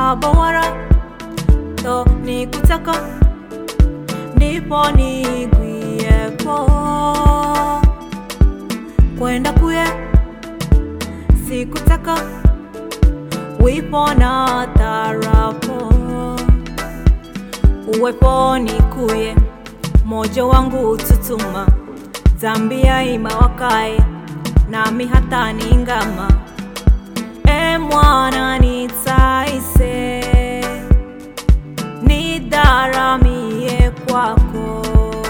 bawara to nikutaka ndipo nigwiepo kwenda kuye sikutaka wipo na tarapo uweponi kuye mojo wangu ututuma zambia ima wakae nami hata ningama e mwana nitaise nidaramie kwako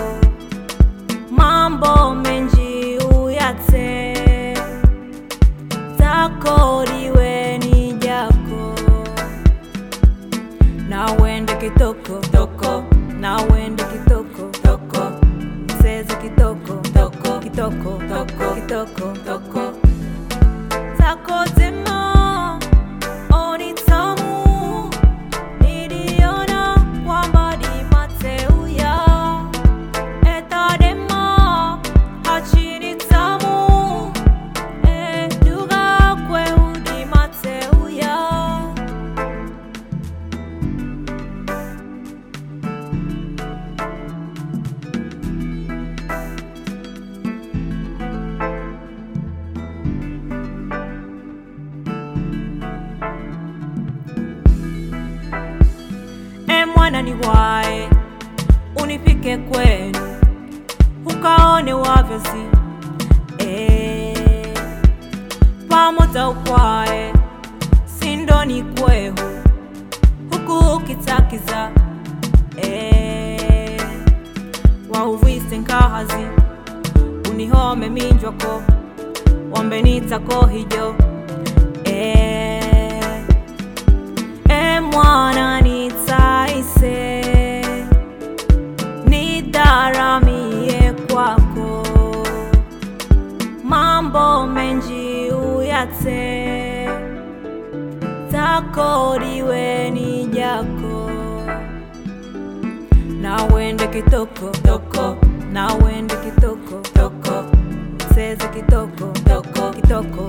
mambo menji uyate takoriwe ni jako nawende kitoko toko nawende kitoko toko mseze kitoko toko kitoko toko kitoko toko takotema onitamu niliona kwamba ni mateuya etadema hachini tamu eduga kweudi mateuya e mwana ni wae unifike kwenu ukaone wavyozi e, pamoja ukwae sindoni kwehu huku ukitakiza e, wauvise nkahazi unihome minjwako wambenitako hijo e, e mwana nitaise nidaramie kwako mambo menji uyate takoriwe ni jako nawende kitoko toko nawende kitoko toko seze kitoko toko kitoko